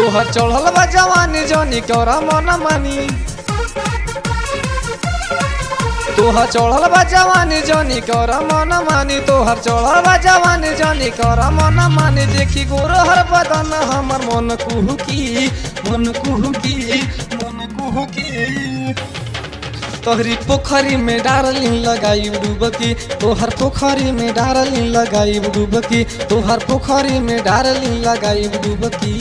तोहर चढ़ल बा जवानी जनी करा मन मानी तोहर चढ़ल बा जवानी जनी करा मन मानी तोहर चढ़ल बा जवानी जनी करा मन मानी देखी गोरहर बदन हमर मन कुहुकी मन कुहुकी मन कुहुकी तोहरी पोखरी में डारलिन लगाई डूबकी तोहर पोखरी में डारलिन लगाई डूबकी तोहर पोखरी में डारलिन लगाई डूबकी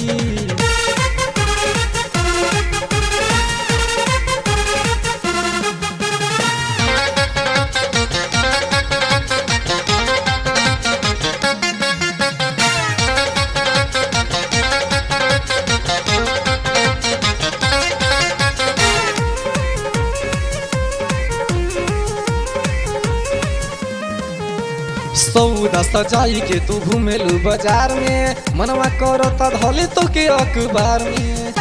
सौदा सजाई के तू घूमेलू बाजार में मनवा करो त धले तो के अखबार में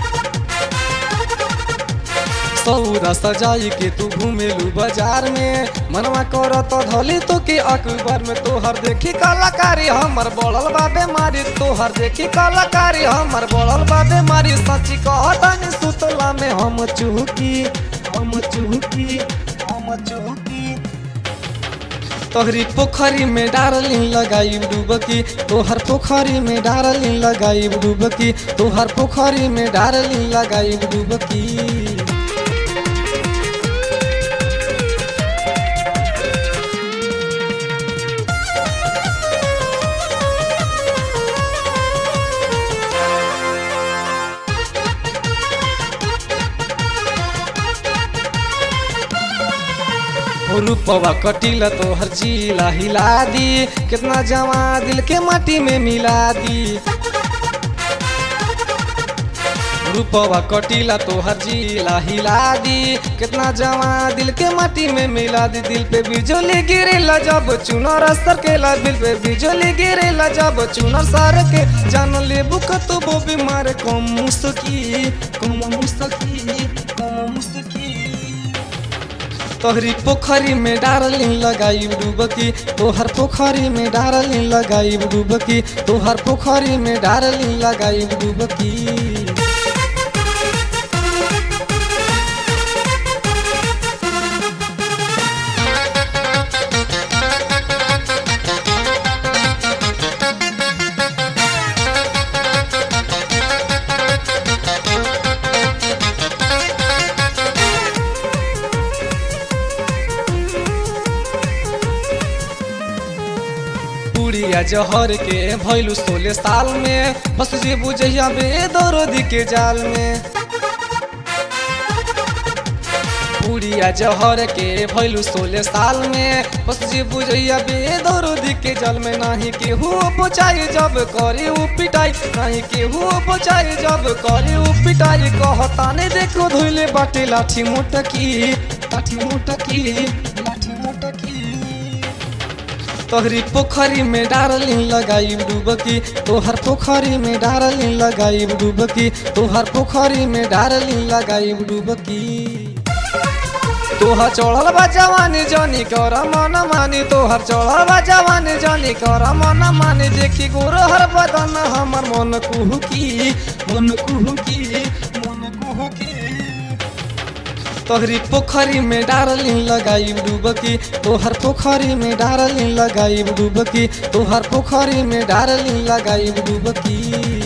सौदा सजाई के तू घूमेलू बाजार में मनवा करो तो धले तो के अखबार में तोहर देखी कलाकारी हमर बढ़ल बा बेमारी तोहर देखी कलाकारी हमर बढ़ल बा बेमारी सच्ची कहतानी सुतला में हम चुहकी हम चुहकी हम चुहकी तोहरी पोखरी में डारलिन लगाई डूबकी तोहर पोखरी में डारलिन लगाई डूबकी तोहर पोखरी में डारलिन लगाई डूबकी रूपवा कटिला तोहर चीला हिला दी कितना जमा दिल के माटी में मिला दी रूपवा कटिला तोहर जिला हिला दी कितना जमा दिल के माटी में मिला दी दिल पे बिजली गिरेला जब चुनर सर के ला दिल पे बिजली गिरेला जब चुनर सर के जान ले बुक तो वो बीमार कम मुस्तकी कम मुस्तकी कम मुस्तकी तोहरी पोखरी में डारलिन लगाई डूबकी तोहर पोखरी में डारलिन लगाई डूबकी तोहर पोखरी में डारलिन लगाई डूबकी पुड़िया जहर के भैलू सोलह साल में बस जे बुझैया बेदरोदी के जाल में पुड़िया जहर के भैलू सोलह साल में बस जे बुझैया बेदरोदी के जल में नाही केहू बचाई जब करे उ पिटाई नाही केहू बचाई जब करे उ पिटाई कहता ने देखो धोइले बाटे लाठी मोटकी लाठी मोटकी लाठी मोटकी तोहरी पोखरी में डारलिन लगाई डूबकी तोहर पोखरी में डारलिन लगाई डूबकी तोहर पोखरी में डारलिन लगाई डूबकी तोहर चढ़ल बा जवानी जनी कर मन मानी तोहर चढ़ल बा जवानी जनी कर मन मानी देखी गोरहर बदन हमर मन कुहुकी मन कुहुकी मन कुहुकी तोहरी पोखरी में डारलिन लगाई डूबकी तोहर पोखरी में डारलिन लगाई डूबकी तोहर पोखरी में डारलिन लगाई डूबकी